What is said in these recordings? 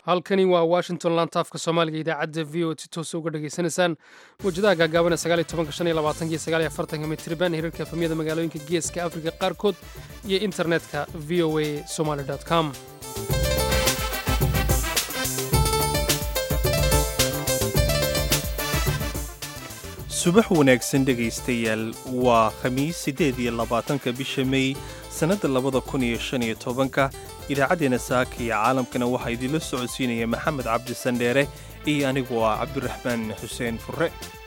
halkani waa washington lantaafka soomaaliga idaacadda v o si toosa uga dhegaysanaysaan mawjadaha gaagaaban ee sagaaliyo tobanka shan iyo labaatanka iyo sagaaliyo afartanka mitriban hirarka efamyada magaalooyinka geeska afrika qaarkood iyo internetka v o a somaly com subax wanaagsan dhegaystayaal waa khamiis siddeed iyo labaatanka bisha mey sannadda labada kun iyo shan iyo tobanka idaacaddeenna saaka iyo caalamkana waxaa idinla socodsiinaya maxamed cabdi sandheere iyo anigu ah cabdiraxmaan xuseen furre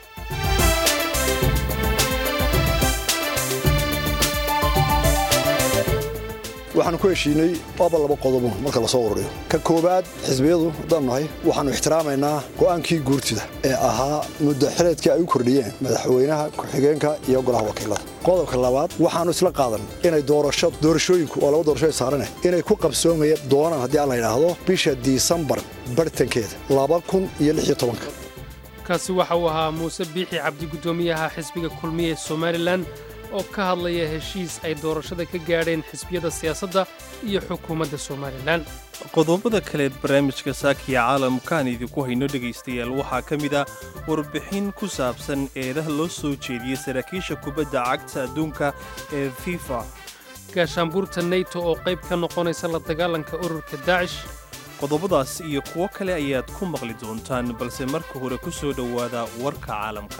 waxaanu ku heshiinay waaba laba qodobo marka lasoo ururiyo ka koowaad xisbiyadu haddaanu nahay waxaannu ixtiraamaynaa go'aankii guurtida ee ahaa muddo xileedkii ay u kordhiyeen madaxweynaha ku-xigeenka iyo golaha wakiilada qodobka labaad waxaannu isla qaadan inay doorasho doorashooyinku oo laba doorasho ay saarane inay ku qabsoomaya doonaan haddii aan la yidhaahdo bisha disembar bartankeeda laba kun iyo lix iyo tobanka kaasi waxa uu ahaa muuse biixi cabdi guddoomiyaha xisbiga kulmiya ee somalilan oo ka hadlaya heshiis ay doorashada ka gaadheen xisbiyada siyaasadda iyo xukuumadda somalilan qodobada kaleed barnaamijka saakiya caalamkaan idinku hayno dhegaystayaal waxaa ka mid ah warbixin ku saabsan eedaha loo soo jeediyey saraakiisha kubadda cagta adduunka ee fifa gaashaanbuurta neyto oo qayb ka noqonaysa la dagaalanka ururka daacish qodobadaas iyo kuwo kale ayaad ku maqli doontaan balse marka hore ku soo dhowaada warka caalamka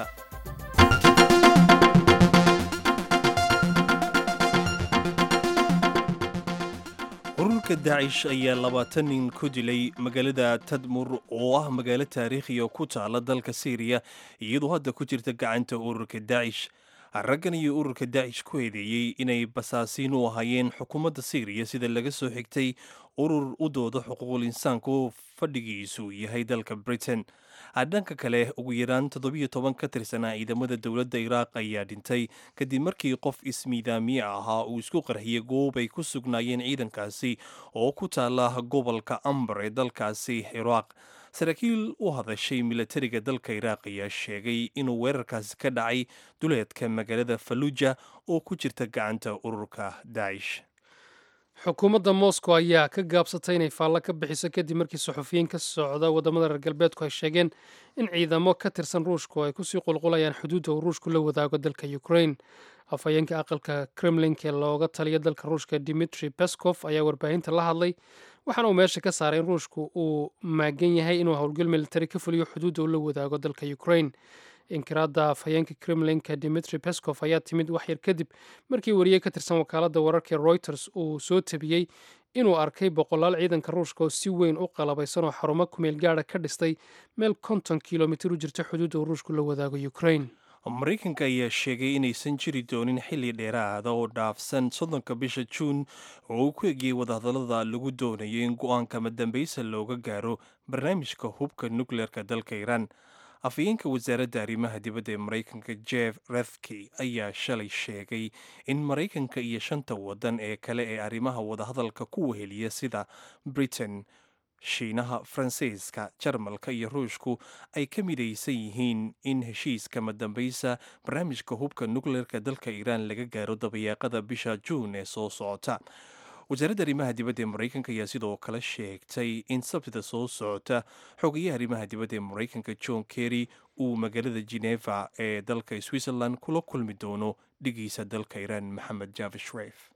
ururka daacish ayaa labaatan nin ku dilay magaalada tadmur oo ah magaalo taariikhiya ku taala dalka syriya iyadoo hadda ku jirta gacanta ururka daacish raggan iyo ururka daacish ku eedeeyey inay basaasiin u ahaayeen xukuumadda syriya sida laga soo xigtay urur u dooda xuquuqul insaanku fadhigiisu yahay dalka britain dhanka kale ugu yaraan toddobiyo toban ka tirsanaa ciidamada dowladda iraaq ayaa dhintay kadib markii qof ismiidaamiye ahaa uu isku qarxiyey goob ay ku sugnaayeen ciidankaasi oo ku taala gobolka ambar ee dalkaasi iraaq saraakiil u hadashay milatariga dalka iraaq ayaa sheegay inuu weerarkaasi ka dhacay duleedka magaalada faluuja oo ku jirta gacanta ururka daacish xukuumadda moscow ayaa ka gaabsatay inay faallo ka bixiso kadib markii saxufiyiin ka socda waddamada reer galbeedku ay sheegeen in ciidamo ka tirsan ruushku ay kusii qulqulayaan xuduudda uu ruushku la wadaago dalka ukraine afhayeenka aqalka kremlinka ee looga taliya dalka ruushka dimitri beskov ayaa warbaahinta la hadlay waxaana uu meesha ka saaray in ruushku uu maagan yahay inuu howlgal militari ka fuliyo xuduudda uu la wadaago dalka ukraine inkiraadda afhayeenka kremlinka dimitri beskov ayaa timid waxyar kadib markii wariye ka tirsan wakaaladda wararka reuters uu soo tabiyey inuu arkay boqolaal ciidanka ruushka oo si weyn u qalabaysan oo xarumo kumeel gaadha ka dhistay meel konton kilomitir u jirta xuduudda uu ruushku la wadaago ukraine maraykanka ayaa sheegay inaysan jiri doonin xilli dheeraada oo dhaafsan soddonka bisha juun oo uu ku egiyey wadahadallada lagu doonayo in go-aanka madambaysa looga gaaro barnaamijka hubka nukleerka dalka iiraan afhayeenka wasaaradda arrimaha dibadda ee maraykanka jeff rethke ayaa shalay sheegay in maraykanka iyo shanta waddan ee kale ee arrimaha wadahadalka ku weheliya sida britain shiinaha faransiiska jarmalka iyo ruushku ay ka midaysan yihiin in heshiiska madambaysa barnaamijka hubka nukleerka dalka iiraan laga gaaro dabayaaqada bisha juun ee soo socota wasaaradda arrimaha dibadda ee maraykanka ayaa sidoo kale sheegtay in sabtida soo socota xogayaha arrimaha dibadda ee maraykanka john kerry uu magaalada geneva ee dalka switzerland kula kulmi doono dhigiisa dalka iiraan maxamed javi shreif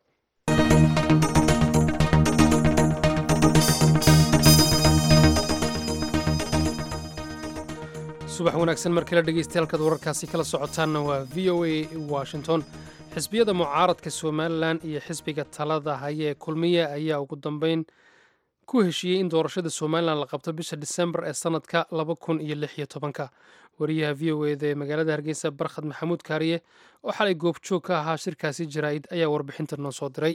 subax wanaagsan mar kale dhegeystayaal halkaad wararkaasi kala socotaanna waa v o a washington xisbiyada mucaaradka somalilan iyo xisbiga talada haya ee kulmiye ayaa ugu dambeyn ku heshiiyey in doorashada somalilan la qabto bisha disembar ee sanadka laba kun iyo lix iyo tobanka wariyaha v o eda ee magaalada hargeysa barkhad maxamuud kaariye oo xalay goobjoog ka ahaa shirkaasi jaraa'id ayaa warbixinta noo soo diray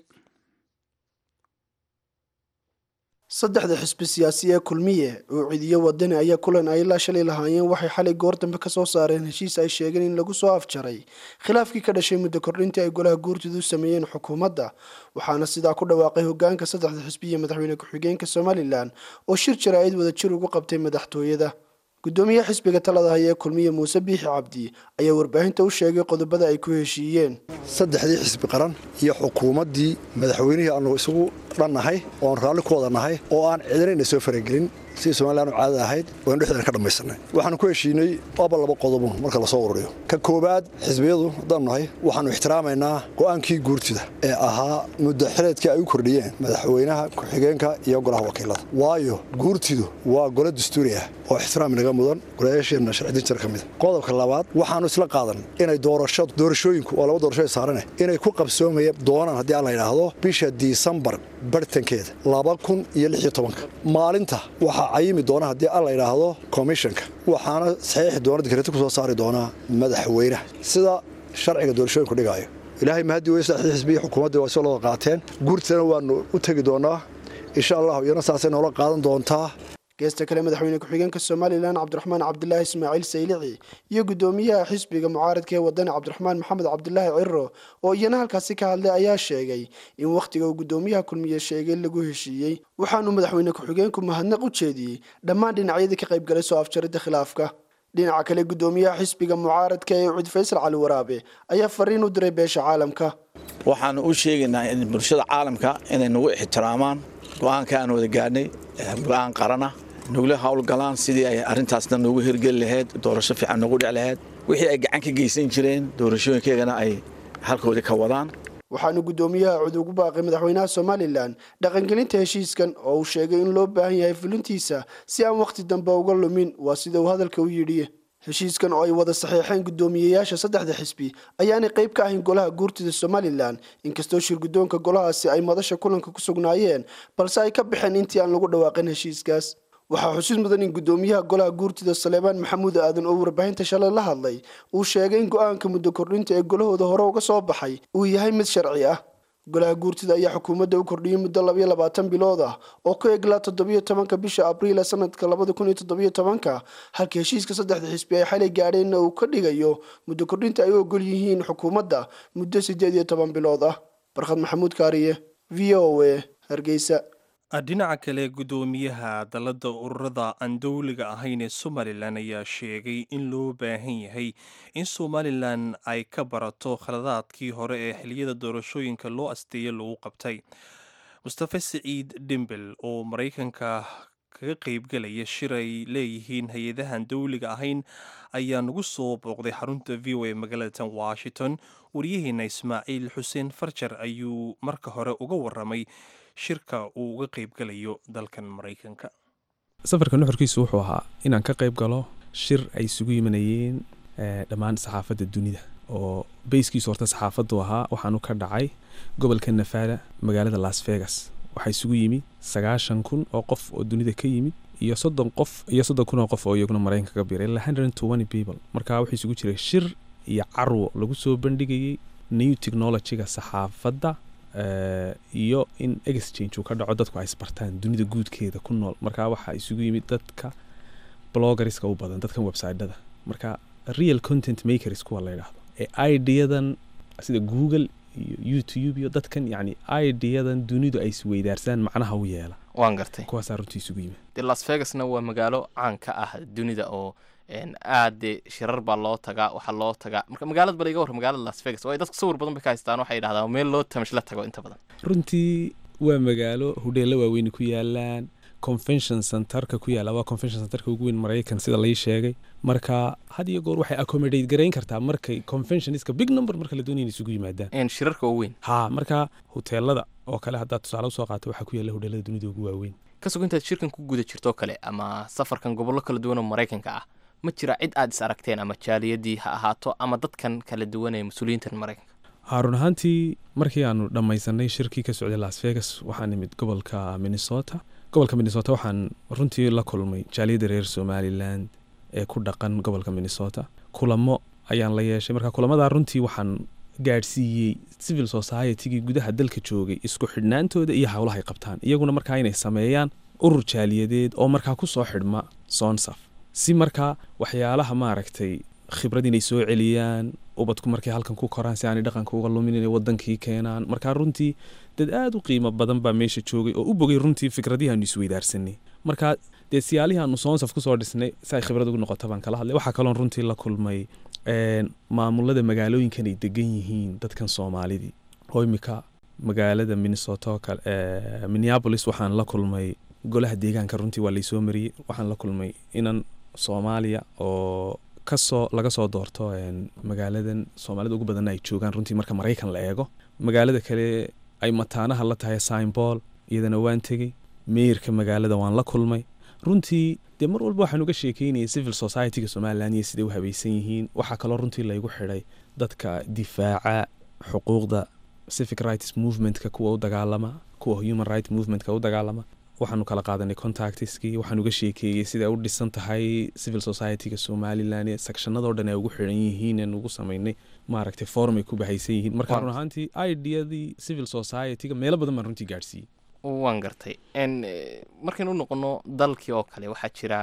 saddexda xisbi siyaasi ee kulmiye oo ciidiyo wadani ayaa kulan ay ilaa shalay lahaayeen waxay xalay goor dambe ka soo saareen heshiis ay sheegeen in lagu soo afjaray khilaafkii ka dhashay muddo kordhintii ay golaha guurtidu u sameeyeen xukuumadda waxaana sidaa ku dhawaaqay hogaanka saddexda xisbi iyo madaxweyne ku-xigeenka somalilan oo shir jaraa'id wada jir ugu qabtay madaxtooyada gudoomiyaha xisbiga talada haya ee kulmiye muuse biixi cabdi ayaa warbaahinta u sheegay qodobada ay ku heshiiyeen saddexdii xisbi qaran iyo xukuumaddii madaxweynihii aanu isugu dhannahay oon raalli ku wada nahay oo aan cidinayna soo faragelin sidii somalilan u caadada ahayd waynu dhexdeena ka dhammaysanay waxaanu ku heshiinay aba laba qodobo marka lasoo ururiyo ka koowaad xisbiyadu haddaanu nahay waxaanu ixtiraamaynaa go'aankii guurtida ee ahaa muddo xileedkii ay u kordhiyeen madaxweynaha ku-xigeenka iyo golaha wakiilada waayo guurtidu waa golo dastuuri ah oo ixtiraam inaga mudan golayaasheenna sharcidinjir ka mida qodobka labaad waxaanu isla qaadan inay doorashadu doorashooyinku oo laba doorasho saarane inay ku qabsoomaya doonaan haddii aan la yidhaahdo bisha disembar bartankeeda laba kun iyo lix iyo tobanka maalinta waxaa cayimi doona haddii aan la yidhaahdo komishanka waxaana saxiixi doona dikreti ku soo saari doonaa madaxweynaha sida sharciga doorashooyinku dhigaayo ilaahay mahadii wey saddexdii xisbiya xukuumaddii waa soo looda qaateen guurtidana waanu u tegi doonaa insha allahu iyana saasay noola qaadan doontaa geesta kale madaxweyne ku-xigeenka somalilan cabdiraxmaan cabdilaahi ismaaciil saylici iyo guddoomiyaha xisbiga mucaaradka ee wadani cabdiraxmaan maxamed cabdilaahi ciro oo iyana halkaasi ka hadlay ayaa sheegay in wakhtiga uu guddoomiyaha kulmiye sheegay lagu heshiiyey waxaanu madaxweyne ku-xigeenku mahadnaq u jeediyey dhammaan dhinacyadii ka qaybgalay soo afjaridda khilaafka dhinaca kale guddoomiyaha xisbiga mucaaradka ee cud faysal cali waraabe ayaa fariin u diray beesha caalamka waxaanu u sheegaynaa in bulshada caalamka inay nagu ixtiraamaan go-aanka aan wada gaadhnay go-aan qarana nugula howlgalaan sidii ay arrintaasna noogu hirgeli lahayd doorasho fiican noogu dhic lahayd wixii ay gacan ka geysan jireen doorashooyinkeegana ay halkoodii ka wadaan waxaanu guddoomiyaha cud ugu baaqay madaxweynaha somalilan dhaqangelinta heshiiskan oo uu sheegay in loo baahan yahay fulintiisa si aan wakhti dambe uga lumin waa sida uu hadalka u yidhi heshiiskan oo ay wada saxiixeen guddoomiyeyaasha saddexda xisbi ayaanay qayb ka ahayn golaha guurtida somalilan inkastoo shirguddoonka golahaasi ay madasha kulanka ku sugnaayeen balse ay ka baxeen intii aan lagu dhawaaqin heshiiskaas waxaa xusid mudan in guddoomiyaha golaha guurtida saleebaan maxamuud aadan oo warbaahinta shalay la hadlay uu sheegay in go-aanka muddo kordhinta ee golahooda hore uga soo baxay uu yahay mid sharci ah golaha guurtida ayaa xukuumadda u kordhiyey muddo labayo labaatan bilood ah oo ku eglaa toddobiyo tobanka bisha abriil sanadka labada kun iyo toddobiyo tobanka halka heshiiska saddexda xisbi ay xalay gaadheenna uu ka dhigayo muddo kordhinta ay u ogol yihiin xukuumadda muddo siddeed iyo toban bilood ah barkhad maxamuud kaariye v o a hargeysa dhinaca kale guddoomiyaha dalladda ururada aan dowliga ahayn ee somalilan ayaa sheegay in loo baahan yahay in somalilan ay ka barato khaladaadkii hore ee xiliyada doorashooyinka loo asteeye lagu qabtay mustafe siciid dhimbel oo maraykanka kaga qaybgalaya shir ay leeyihiin hay-adahan dowliga ahayn ayaa nagu soo booqday xarunta v o a magaalada tan washington waryaheena ismaaciil xuseen farjar ayuu marka hore uga waramay shirka uu uga qaybgalayo dalkan maraykanka safarka nuxurkiisu wuxuu ahaa inaan ka qayb galo shir ay isugu yimanayeen dhammaan saxaafadda dunida oo beyskiisu horta saxaafaddu ahaa waxaanu ka dhacay gobolka nafada magaalada las vegas waxaa isugu yimid sagaashan kun oo qof oo dunida ka yimid iyo soddon qof iyo soddon kun oo qof oo iyaguna maraykanka ka biray ilaa hundred and twenty people marka wuxuu isugu jiray shir iyo carwo lagu soo bandhigayay new technologyga saxaafadda iyo in exchange uu ka dhaco dadku ay isbartaan dunida guudkeeda ku nool marka waxaa isugu yimid dadka bloggerska u badan dadkan websiteda marka real content makers kuwa la yidhaahdo ee ideadan sida google iyo youtube iyo dadkan yani ideadan dunidu ay isweydaarsaan macnaha u yeela waan gartay kuwaasaa runtii isugu yimid dee las vegasna waa magaalo caan ka ah dunida oo aad dee shirar baa loo tagaa waxaa loo tagaa marka magaalada bal iga war magaalada las vegas waayo dadku sawir badan bay ka haystaan waxay yidhahdaan meel loo tamish la tago inta badan runtii waa magaalo hudheella waaweyni ku yaalaan convention centerka ku yaala waa convention centerka ugu weyn maraykan sida lai sheegay marka had iyo goor waxay accommodate garayn kartaa markay conventionska big number marka la doonaya isugu yimaadaan shirarka oo weyn ha marka hoteelada oo kale haddaad tusaale usoo qaato waxaa ku yaalla hudheelada dunida ugu waaweyn ka sugo intaad shirkan ku guda jirtoo kale ama safarkan gobollo kala duwan oo maraykanka ah ma jira cid aad is aragteen ama jaaliyadii ha ahaato ama dadkan kala duwan ee mas-uuliyiintan maraykanka ha run ahaantii markii aanu dhammaysanay shirkii ka socday las vegas waxaan nimid gobolka minnesota gobolka minnesota waxaan runtii la kulmay jaaliyadda reer somalilan ee ku dhaqan gobolka minnesota kulamo ayaan la yeeshay marka kulamadaa runtii waxaan gaadhsiiyey civil societygii gudaha dalka joogay isku xidhnaantooda iyo howlahay qabtaan iyaguna markaa inay sameeyaan urur jaaliyadeed oo markaa ku soo xidhma sonsaf si markaa waxyaalaha maaragtay khibrad inay soo celiyaan ubadku markay halkan ku koraan si aanay dhaqanka uga lumin inay wadankii keenaan markaa runtii dad aada u qiimo badan baa meesha joogay oo u bogay runtii fikradihi aanu isweydaarsanay marka dee siyaalihii aanu soonsaf kusoo dhisnay si ay khibrad ugu noqoto baan kala hadlay waxaa kaloon runtii la kulmay maamulada magaalooyinkan ay degan yihiin dadkan soomaalidii oo imika magaalada minnesota oo kale minneapolis waxaan la kulmay golaha deegaanka runtii waa laysoo mariyey waxaan la kulmay inan soomaaliya oo kasoo laga soo doorto magaaladan soomaalida ugu badanna ay joogaan runtii marka maraykan la eego magaalada kale ay mataanaha la tahay signball iyadana waan tegey meerka magaalada waan la kulmay runtii dee mar walba waxaan uga sheekeynayay civil society-ga somalilan iyo siday u habaysan yihiin waxaa kaloo runtii laygu xidhay dadka difaaca xuquuqda civic rights movementka kuwa u dagaalama kuwa human right movementka u dagaalama waxaanu kala qaadanay contactiskii waxaan uga sheekeeyey siday u dhisan tahay civil society-ga somalilan ee sectionadoo dhan ay ugu xiran yihiin aan ugu samaynay maaragtay forum ay ku bahaysan yihiin marka run ahaantii ideadii civil society-ga meelo badan baan runtii gaadhsiiyey waan gartay markaynu u noqono dalkii oo kale waxaa jira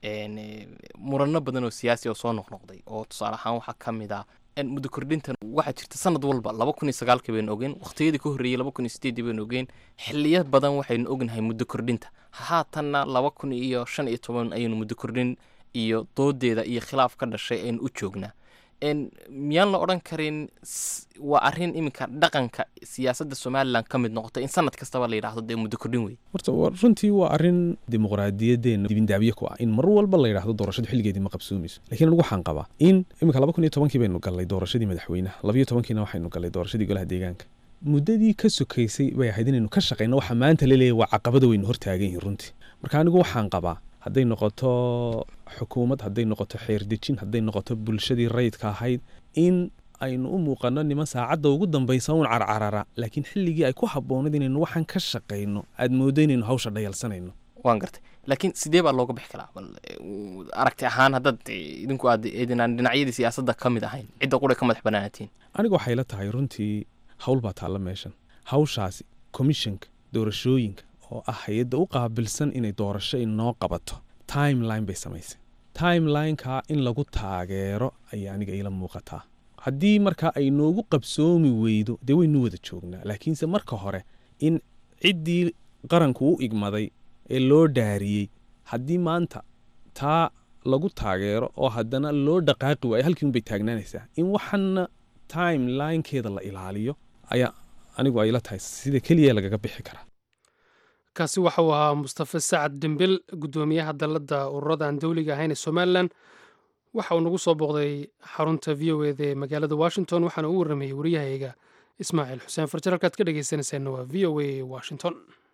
murano badan oo siyaasi oo soo noqnoqday oo tusaale ahaan waxaa ka mid ah muddo kordhintan waxaa jirta sanad walba laba kun iyo sagaalkii baynu ogeen waqtiyadii ka horreeyey laba kun iyo sideedii baynu ogeen xiliya badan waxaynu ognahay muddo kordhinta haatanna laba kun iyo shan iyo toban ayaynu muddo kordhin iyo doodeeda iyo khilaaf ka dhashay aynu u joognaa miyaan la odhan karin waa arrin iminka dhaqanka siyaasadda somalilan ka mid noqotay in sanad kastaba la yidhaahdo dee muddo kordhin wey horta runtii waa arrin dimuqraadiyadeena dibindaabye ku ah in mar walba la yidhaahdo doorashadu xilligeedii ma qabsoomayso lakiin anigu waxaan qabaa in iminka laba kun iyo tobankii baynu gallay doorashadii madaxweynaha labayo tobankiina waxaynu gallay doorashadii golaha deegaanka muddadii ka sokaysay bay ahayd inaynu ka shaqayno waxa maanta la leeyahy waa caqabada waynu hortaagan yihiin runtii marka anigu waxaan qabaa hadday noqoto xukuumad hadday noqoto xeerdejin hadday noqoto bulshadii rayidka ahayd in aynu u muuqano niman saacadda ugu dambaysa un carcarara laakiin xilligii ay ku habboonayd inaynu waxaan ka shaqayno aad mooddo inaynu hawsha dhayalsanayno waan gartay laakiin sidee baa looga bixi karaa bal aragti ahaan haddaad idinku aad eedinaan dhinacyadii siyaasadda ka mid ahayn cidda qura ka madax banaanatiin aniga waxay la tahay runtii hawl baa taalla meeshan hawshaasi commissionka doorashooyinka oo ah hay-adda u qaabilsan inay doorasho inoo qabato timeline bay samaysay timelineka in lagu taageero ayay aniga iila muuqataa haddii markaa ay noogu qabsoomi weydo dee waynu wada joognaa laakiinse marka hore in ciddii qaranku u igmaday ee loo dhaariyey haddii maanta taa lagu taageero oo haddana loo dhaqaaqi waayo halkii unbay taagnaanaysaa in waxana timelinekeeda la ilaaliyo ayaa anigu ay la tahay sida keliya lagaga bixi karaa kaasi waxa uu ahaa mustafe sacad dembil guddoomiyaha dalladda ururada aan dowliga ahayn ee somalilan waxa uu nagu soo booqday xarunta v o eda ee magaalada washington waxaana u warramayey wariyahayga ismaaciil xuseen farjar halkaad ka dhegeysanaysaanna waa v o a washington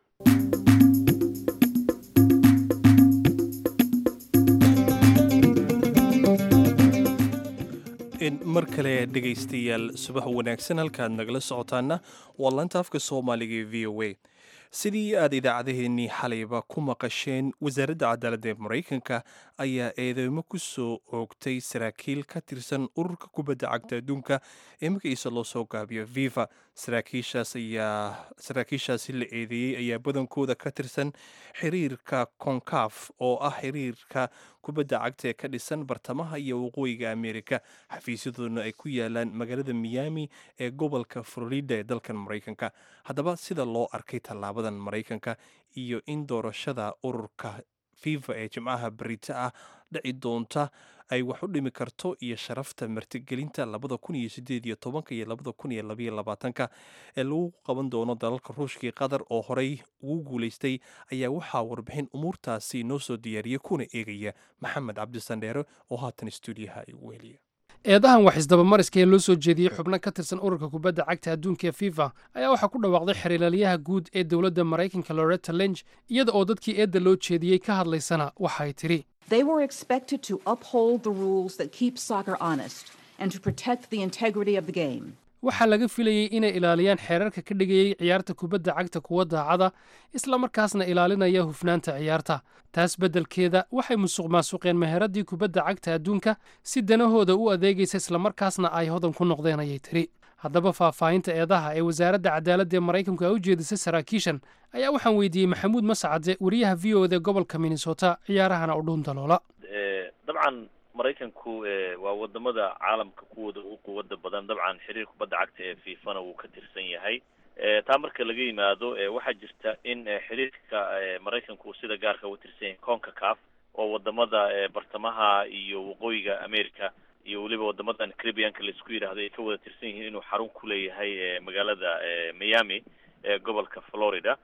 mar kale dhegaystayaal subax wanaagsan halkaad nagala socotaana waa laanta afka soomaaliga ee v o a sidii aad idaacadaheennii xalayba ku maqasheen wasaaradda cadaaladda ee maraykanka ayaa eedeymo ku soo oogtay saraakiil ka tirsan ururka kubadda cagta adduunka ee magaciisa loo soo gaabiyo viva saraakiishaas ayaa saraakiishaasi la eedeeyey ayaa badankooda ka tirsan xiriirka konkaf oo ah xiriirka kubadda cagta ee ka dhisan bartamaha iyo waqooyiga amerika xafiisyadooduna ay ku yaalaan magaalada miami ee gobolka florida ee dalkan maraykanka haddaba sida loo arkay tallaabadan maraykanka iyo in doorashada ururka fifa ee jimcaha berita ah dhici doonta ay wax u dhimi karto iyo sharafta martigelinta labada kun iyo sideed iyo tobanka iyo labada kun iyo labaiyo labaatanka ee lagu qaban doono dalalka ruushkii qatar oo horey ugu guulaystay ayaa waxaa warbixin umuurtaasi noo soo diyaariya kuna eegaya maxamed cabdisandheere oo haatan stuudiyaha igu weliya eedahan wax isdabamariska ee loo soo jeediyey xubno ka tirsan ururka kubadda cagta adduunka ee fifa ayaa waxaa ku dhawaaqday xiriiraalyaha guud ee dowladda maraykanka loretta lenge iyada oo dadkii eedda loo jeediyey ka hadlaysana waxay tidhi They were expected to uphold the rules that keep soccer honest and to protect the integrity of the game. waxaa laga filayey inay ilaaliyaan xeerarka ka dhigayey ciyaarta kubadda cagta kuwa daacada isla markaasna ilaalinaya hufnaanta ciyaarta taas beddelkeeda waxay musuq maasuqeen meheradii kubadda cagta adduunka si danahooda u adeegaysa islamarkaasna ay hodan ku noqdeen ayay tiri haddaba faahfaahinta eedaha ee wasaaradda cadaaladda ee maraykanku ay u jeedisay saraakiishan ayaa waxaan weydiiyey maxamuud mascade wariyaha v o da gobolka minnesota ciyaarahana u dhuun daloola dabcan maraykanku waa wadamada caalamka kuwooda ugu quwada badan dabcan xiriir kubadda cagta ee fifana wuu ka tirsan yahay taa marka laga yimaado waxaa jirta in xiriirka maraykanku sida gaarka uga tirsan yahay conka caf oo wadamada bartamaha iyo waqooyiga america iyo weliba wadamadan caribianka laisku yidhaahdo ay ka wada tirsan yihiin inuu xarun ku leeyahay magaalada miami ee gobolka florida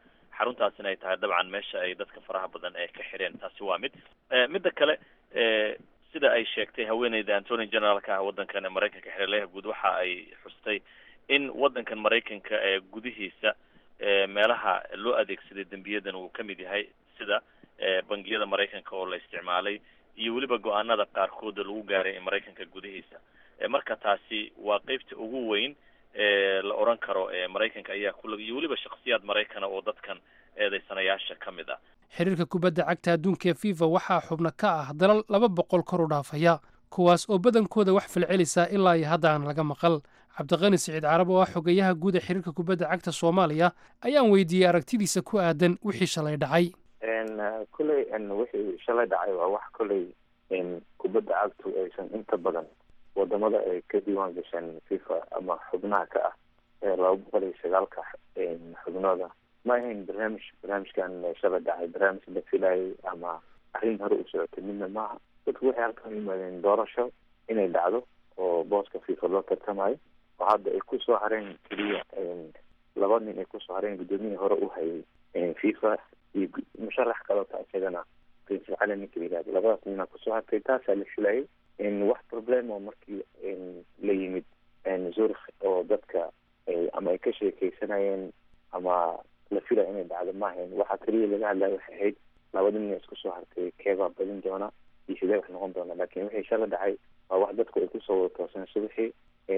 xaruntaasina ay tahay dabcan meesha ay dadka faraha badan ee ka xidheen taasi waa mid midda kale sida ay sheegtay haweeneyda antony generaalka ah waddankan maraykanka xereleyaha guud waxa ay xustay in waddankan maraykanka ee gudihiisa meelaha loo adeegsaday dembiyadan uu ka mid yahay sida bangiyada maraykanka oo la isticmaalay iyo weliba go-aanada qaarkooda lagu gaaray maraykanka gudihiisa marka taasi waa qeybta ugu weyn la oran karo maraykanka ayaa kulag iyo weliba shaksiyaad maraykana oo dadkan eedeysanayaasha ka mid ah xiriirka kubadda cagta adduunka ee fifa waxaa xubno ka ah dalal laba boqol kor u dhaafaya kuwaas oo badankooda wax falcelisa ilaa iyo hadda aan laga maqal cabdiqani siciid carab oo ah xogeyaha guud ee xiriirka kubadda cagta soomaaliya ayaan weydiiyey aragtidiisa ku aadan wixii shalay dhacay kolley wixii shalay dhacay waa wax kolley kubadda cagtu aysan inta badan wadamada ay ka diiwaan gasheen fifa ama xubnaha ka ah ee laba boqol iyo sagaalka xubnooda ma ahayn barnaamij barnaamijkan shalay dhacay barnaamij la filayay ama arrin hore u socotay midna maaha dadku waxay halkan yimaadeen doorasho inay dhacdo oo booska fifa loo tartamayo oo hadda ay kusoo hareen keliya laba nin ay kusoo hareen guddoomiyihii hore u hayay fifa iyo musharax kaleota isagana prince cali ninka la yihahdo labadaas nina kusoo hartay taasaa la filayay wax problem oo markii la yimid zurich oo dadka ama ay ka sheekeysanayeen ama la filaya inay dhacdo maahayn waxaa keliya laga hadlaya waxay ahayd labada nin isku soo hartay keebaa badin doona iyo sidee wax noqon doona laakiin wixii shala dhacay waa wax dadku ay kusoo wada tooseen subaxii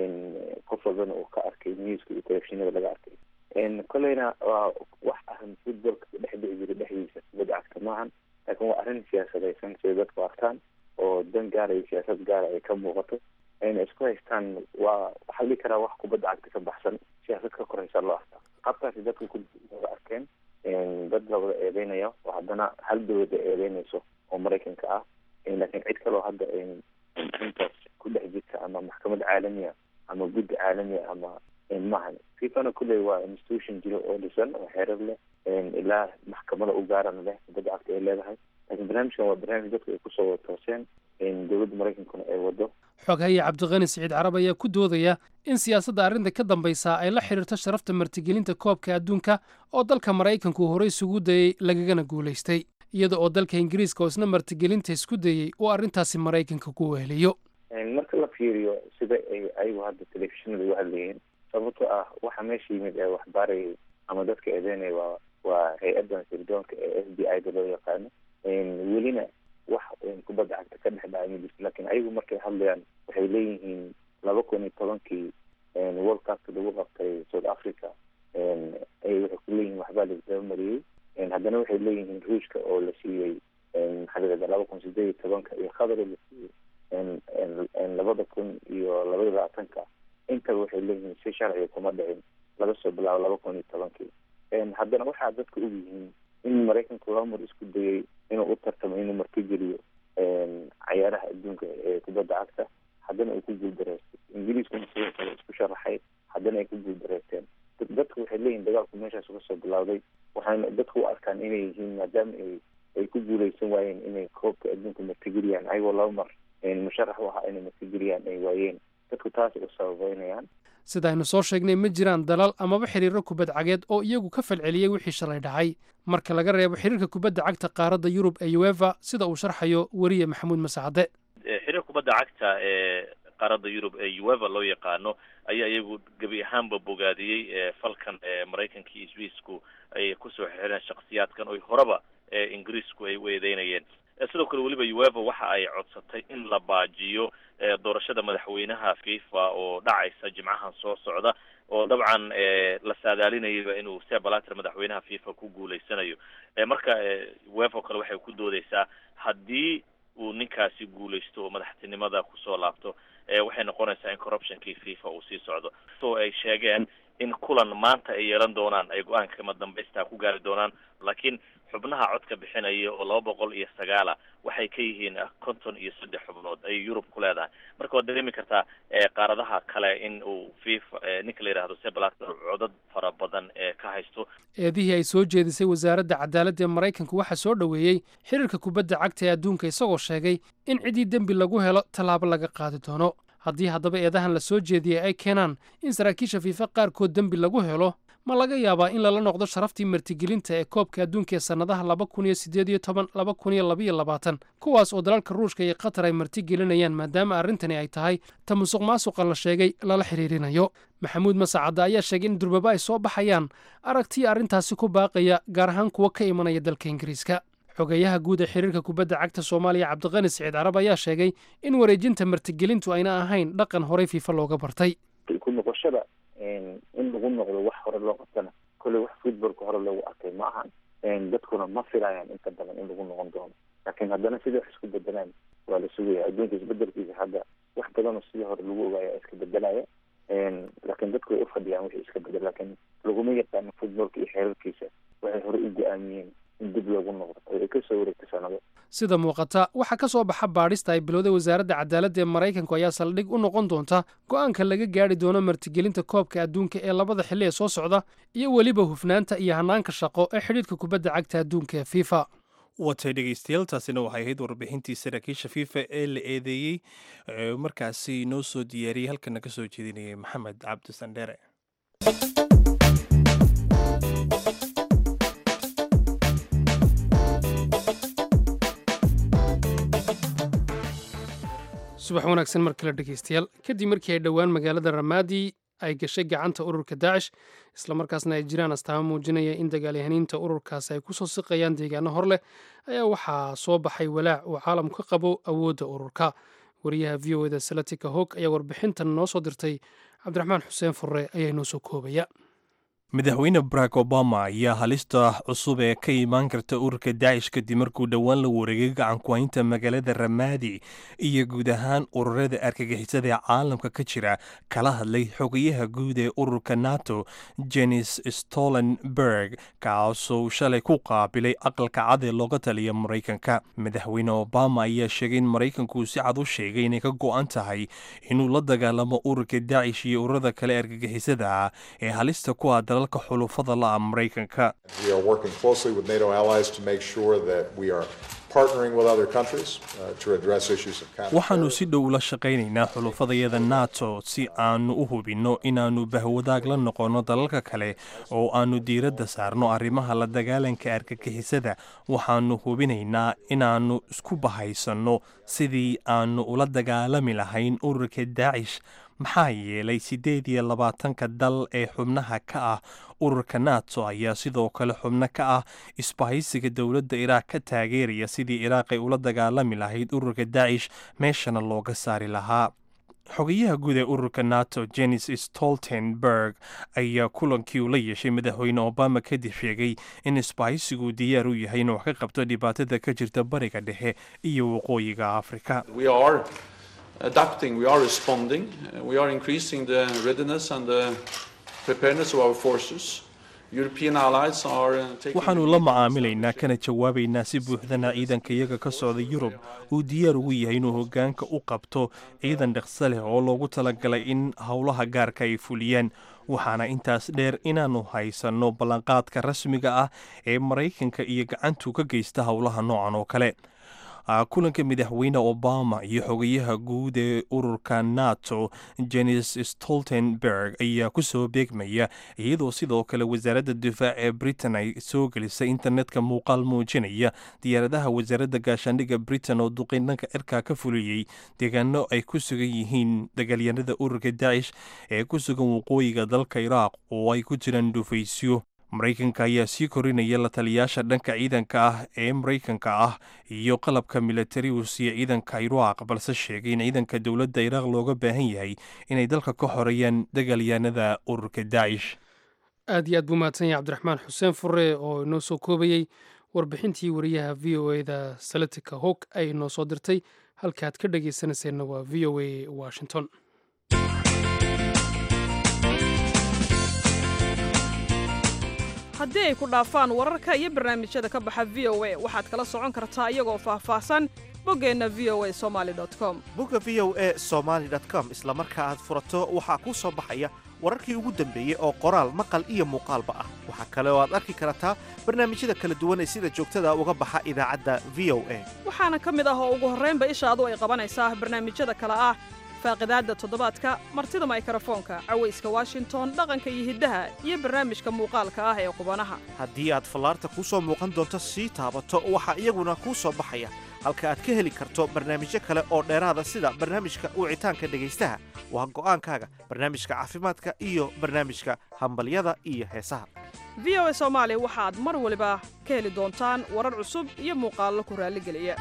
qof walbana uu ka arkay newska iyo telefishinada laga arkay kolleyna waa wax ahan footballka dhex dhici jira dhexdiisa kubadda cagta maahan laakiin waa arrin siyaasadaysan siday dadku arkaan oo dan gaara iyo siyaasad gaara ay ka muuqato ayna isku haystaan waa waxaa dhihi karaa wax kubadda cagta ka baxsan siyaasad ka koraysa loo arkaa qabtaasi dadku ku wada arkeen dad la wada eedeynaya oo haddana hal dowlada eedeynayso oo maraykanka ah laakiin cid kaloo hadda intaas ku dhex jirta ama maxkamad caalamiya ama guddi caalamiya ama maahan fifana kulley waa institution jiro oo dhisan oo xeerar leh ilaa maxkamada u gaarana leh kubadda cagta ay leedahay laakiin barnaamijkan waa barnaamij dadku ay kusoo wada tooseen dowladda maraykankuna ay wado xoghaye cabdiqani siciid carab ayaa ku doodaya in siyaasadda arrinta ka dambaysa ay la xidhiirto sharafta martigelinta koobka adduunka oo dalka maraykanku horey isugu dayey lagagana guulaystay iyada oo dalka ingiriiska oo isna martigelinta isku dayey uu arrintaasi maraykanka ku weheliyo marka la fiiriyo sida ay ayagu hadda telefishinada uga hadlayeen sababto ah waxa meesha yimid ee waxbaarayay ama dadka eedeynaya waa waa hay-addan sirdoonka ee f b i da loo yaqaano welina wax kubadda cagta ka dhex dhacay ma jirto laakiin ayagu markay hadlayaan waxay leeyihiin laba kun iyo tobankii world cupka lagu qabtay south africa ay waxay ku leeyihiin waxbaa laisdaba mariyey haddana waxay leeyihiin ruushka oo la siiyey maxaa la yihahda laba kun sideed iyo tobanka iyo qatar la siiyey labada kun iyo labaiyo labaatanka intaba waxay leeyihiin si sharciga kuma dhicin laga soo bilaabo laba kun iyo tobankii haddana waxaa dadka og yihiin in maraykanku laba mar isku dayay inuu u tartamo inuu martigeliyo cayaaraha adduunka ee kubadda cagta haddana ay ku guuldareystay ingiriiskuna sidoo kale isku sharaxay haddana ay ku guuldareysteen dadku waxay leeyihin dagaalku meeshaas uga soo bilowday waxaana dadku u arkaan inay yihiin maadaama ay ay ku guuleysan waayeen inay koobka adduunka martigeliyaan ayagoo laba mar musharax u ahaa inay martigeliyaan ay waayeen dadku taas u sababeynayaan sida aynu soo sheegnay ma jiraan dalal amaba xiriiro kubad cageed oo iyagu ka falceliyey wixii shalay dhacay marka laga reebo xiriirka kubadda cagta qaaradda yurub ee uefa sida uu sharxayo weriye maxamuud masacade xiriir kubadda cagta ee qaaradda yurub ee uefa loo yaqaano ayaa iyagu gebi ahaanba bogaadiyey falkan maraykanka iyo swiisku ay kusoo xireen shaksiyaadkan oy horeba ingiriisku ay u eedeynayeen sidoo kale weliba uefa waxa ay codsatay in la baajiyo doorashada madaxweynaha fifa oo dhacaysa jimcahan soo socda oo dabcan la saadaalinayaba inuu sebalater madaxweynaha fifa ku guuleysanayo marka uefa o kale waxay ku doodeysaa haddii uu ninkaasi guuleysto oo madaxtinimada kusoo laabto waxay noqonaysaa in corruptionkii fifa uu sii socdo so ay sheegeen in kulan maanta ay yeelan doonaan ay go-aanka kama dambaysta ku gaari doonaan laakiin xubnaha codka bixinaya oo laba boqol iyo sagaala waxay ka yihiin konton iyo saddex xubnood ayay yurub ku leedahay marka waad dareemi kartaa qaaradaha kale in uu fifa ninka la yidhahdo sebalater codad fara badan ee ka haysto eedihii ay soo jeedisay wasaaradda cadaaladda ee maraykanku waxaa soo dhoweeyey xiriirka kubadda cagta ee adduunka isagoo sheegay in ciddii dembi lagu helo tallaabo laga qaadi doono haddii haddaba eedahan la soo jeediyey ay keenaan in saraakiisha fiifa qaarkood dembi lagu helo ma laga yaabaa in lala noqdo sharaftii martigelinta ee koobka adduunka ee sannadaha laba kun iyo siddeed iyo toban laba kun iyo labaiyo labaatan kuwaas oo dalalka ruushka iyo qatar ay martigelinayaan maadaama arrintani ay tahay ta musuq maasuqa la sheegay lala xiriirinayo maxamuud masacadda ayaa sheegay in durbaba ay soo baxayaan aragtiya arrintaasi ku baaqaya gaar ahaan kuwa ka imanaya dalka ingiriiska xogeyaha guud ee xiriirka kubadda cagta soomaaliya cabdiqani siciid carab ayaa sheegay in wareejinta martigelintu ayna ahayn dhaqan horey fiifa looga bartay ku noqoshada in lagu noqdo wax hore loo qabtana kolley wax footballka hore loogu arkay ma ahan dadkuna ma filayaan inta badan in lagu noqon doono laakiin haddana sidai wax isku bedelaan waa la sugaya adduunka isbedelkiisa hadda wax badanoo sidii hore lagu ogaaya iska bedelaya laakiin dadku way ufadhiyaan wixii iska bedel laakiin laguma yaqaano footballka iyo xeerarkiisa waxay hore u go-aamiyeen in dib loogu noqdo oo ay kasoo wareegto sanado sida muuqata waxaa ka soo baxa baadhista ay bilowday wasaaradda cadaaladda ee maraykanku ayaa saldhig u noqon doonta go'aanka laga gaadhi doono martigelinta koobka adduunka ee labada xilli ee soo socda iyo weliba hufnaanta iyo hanaanka shaqo ee xidhiidhka kubadda cagta adduunka ee fifa watay dhegeystayaal taasina waxay ahayd warbixintii saraakiisha fifa ee la eedeeyey markaasi noo soo diyaariyey halkana ka soo jeedinayay maxamed cabdi sandheere subax wanaagsan mar kale dhegeystayaal kadib markii ay dhowaan magaalada ramaadi ay gashay gacanta ururka daacish islamarkaasna ay jiraan astaamo muujinaya in dagaalyahaniinta ururkaasi ay kusoo siqayaan deegaano hor leh ayaa waxaa soo baxay walaac uu caalamku ka qabo awoodda ururka wariyaha v o eda salatika hog ayaa warbixintan noo soo dirtay cabdiraxmaan xuseen furre ayaa inoo soo koobaya madaxweyne barack obama ayaa halista cusub ee ka imaan karta ururka daacish kadib markuu dhowaan la wareegay gacankuhaynta magaalada ramaadi iyo guud ahaan ururada argagixisada ee caalamka ka jira kala hadlay xogayaha guud ee ururka nato jenis stolenberg kaasoo shalay ku qaabilay aqalka cad ee looga taliya maraykanka madaxweyne obama ayaa sheegay in maraykanku si cad u sheegay inay ka go-an tahay inuu la dagaalamo ururka daacish iyo ururada kale argagixisada ah ee halista ku ah dalalka xulufada la-a maraykanka We are working closely with NATO allies to make sure that we are partnering with other countries uh, to address issues of waxaannu counterterrorism. si dhow ula shaqaynaynaa xulufadayada nato si aannu u hubinno inaannu bahwadaag la noqonno dalalka kale oo aannu diiradda saarno arrimaha la dagaalanka argagixisada waxaannu hubinaynaa inaannu isku bahaysanno sidii aannu ula dagaalami lahayn ururka daacish maxaa yeelay siddeed iyo labaatanka dal ee xubnaha ka ah ururka nato ayaa sidoo kale xubno ka ah isbahaysiga dowladda iraaq ka taageeraya sidii iraaq ay ula dagaalami lahayd ururka daacish meeshana looga saari lahaa xogayaha guud ee ururka nato jenis stoltenberg ayaa kulankii uu la yeeshay madaxweyne obama kadib sheegay in isbahaysigu diyaar u yahay inuu wax ka qabto dhibaatada ka jirta bariga dhexe iyo waqooyiga afrika We are adapting, we are responding, uh, we are increasing the readiness and the preparedness of our forces. European allies are uh, taking. waxaannu la macaamilaynaa kana jawaabaynaa si buuxdana ciidanka iyaga ka socda yurub uu diyaar ugu yahay inuu hoggaanka u qabto ciidan dhaqso leh oo loogu talagalay in howlaha gaarka ay fuliyaan waxaana intaas dheer inaannu haysanno ballanqaadka rasmiga ah ee maraykanka iyo gacantu ka geysta howlaha noocan oo kale Ah, kulanka madaxweyne obama iyo xogayaha guud ee ururka nato jenis stoltenberg ayaa ku soo beegmaya iyadoo sidoo kale wasaaradda difaac ee britain ay soo gelisay internetka muuqaal muujinaya diyaaradaha wasaaradda gaashaandhigga britain oo duqeynanka cirkaa ka fuliyey deegaano ay ku sugan yihiin dagaalyanada ururka daacish ee ku sugan waqooyiga dalka iraaq oo ay ku jiraan dhufaysyo maraykanka ayaa sii korinaya la taliyaasha dhanka ciidanka ah ee maraykanka ah iyo qalabka militari uu siiya ciidanka iraaq balse sheegay in ciidanka dowladda iraaq looga baahan yahay inay dalka ka xoreeyaan dagaalyahanada ururka daacish aad iyo aad buu mahadsan yahay cabdiraxmaan xuseen fure oo inoo soo koobayey warbixintii wariyaha v o eda salatika hog ay inoo soo dirtay halkaaad ka dhagaysanayseena waa v o a washington haddii ay ku dhaafaan wararka iyo barnaamijyada ka baxa v o a waxaad kala socon kartaa iyagoo faahfaahsan boggeenna v o a somali com bogga v o a somaly com isla marka aad furato waxaa kuu soo baxaya wararkii ugu dambeeyey oo qoraal maqal iyo muuqaalba ah waxaa kale oo aad arki kartaa barnaamijyada kala duwan ee sida joogtada uga baxa idaacadda v o a waxaana ka mid ah oo ugu horraynba ishaadu ay qabanaysaa barnaamijyada kale ah faaqidaadda toddobaadka martida maykarafoonka cawayska washington dhaqanka iyo hiddaha iyo barnaamijka muuqaalka ah ee qubanaha haddii aad fallaarta kuu soo muuqan doonto sii taabato waxaa iyaguna kuu soo baxaya halka aad ka heli karto barnaamijyo kale oo dheeraada sida barnaamijka wicitaanka dhegaystaha waa go'aankaaga barnaamijka caafimaadka iyo barnaamijka hambalyada iyo heesaha v o a soomaali waxaad mar waliba ka heli doontaan warar cusub iyo muuqaallo ku raalligeliya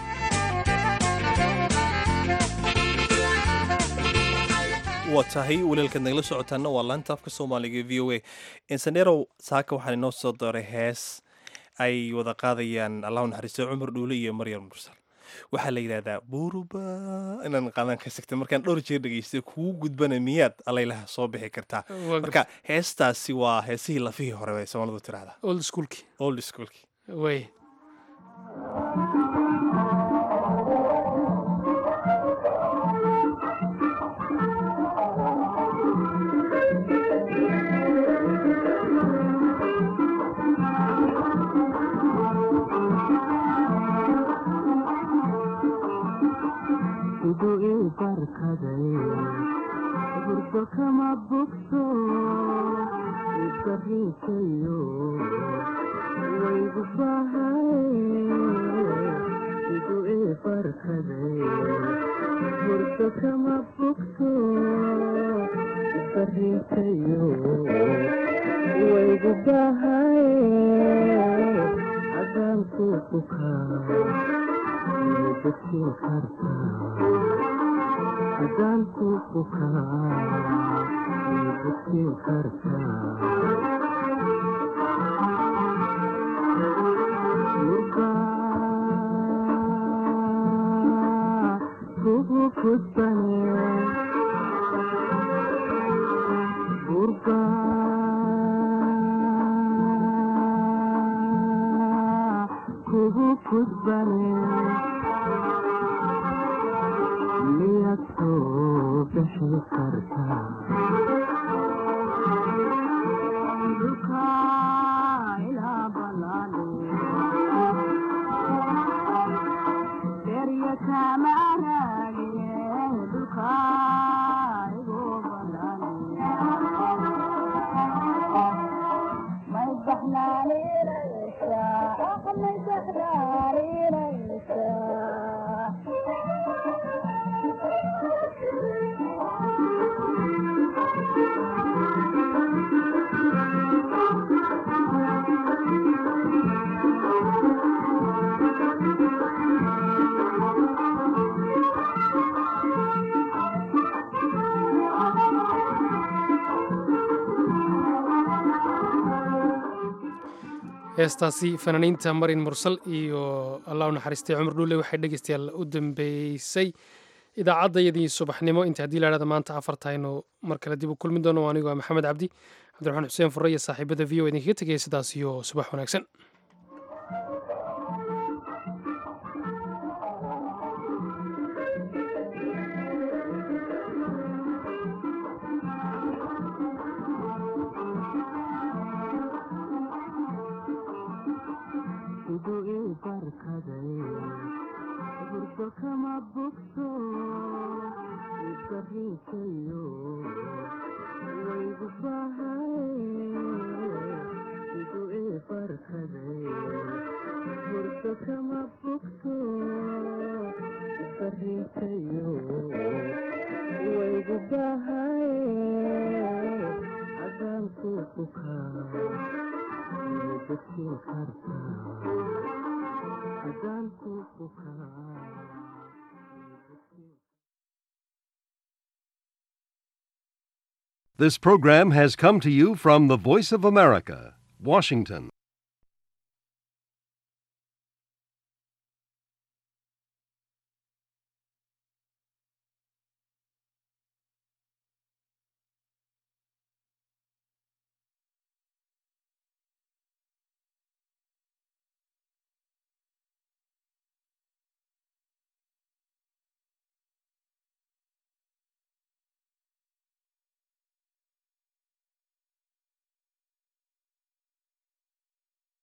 waa tahay waliilkaad nagala socotaana waa laanta afka soomaaliga v o a insanerow saaka waxaan inoo soo dooray hees ay wada qaadayaan allahu naxariisto cumar dhuule iyo maryam mursal waxaa la yidhahdaa buruba inaan qaadan ka sigta markaan dhowr jeer dhegaystay kugu gudbana miyaad alaylaha soo bixi kartaa marka heestaasi waa heesihii lafihii hore bay soomaalidu tirahdaa old schoolki old schoolki way burdo kama bogto isariikayo waygu bahay igu ibarkaday burdo kama bogto isariikayo waygu bahay adaanku bukaa midasiin kartaa adaanku bukaa midasiin kartaa kugu kudbane burga kugu kudbane miyaad soo bixi kartaa dhulka ilaa balaale derya kama raage dhulka igu balaale may baxnaaninaysaa may baxnaaninaysaa heestaasi fanaaniinta marin mursal iyo allah u naxariistay cumar dhuule waxay dhegeystayaal u dambeysay idaacaddayadii subaxnimo inta haddii lahahda maanta afartaynu mar kale dib u kulmi doono anigu waa maxamed cabdi cabdiraxmaan xuseen furre iyo saaxiibada v o idinkaga tegaya sidaas iyo subax wanaagsan igu ibarkaday burdo kama bogto isariikayo waygu bahay igu ibarkaday burdo kama bogto isariikayo waygu bahay adaanku bukaa midasiin kartaa adaanku bukaa This program has come to you from the Voice of America, Washington.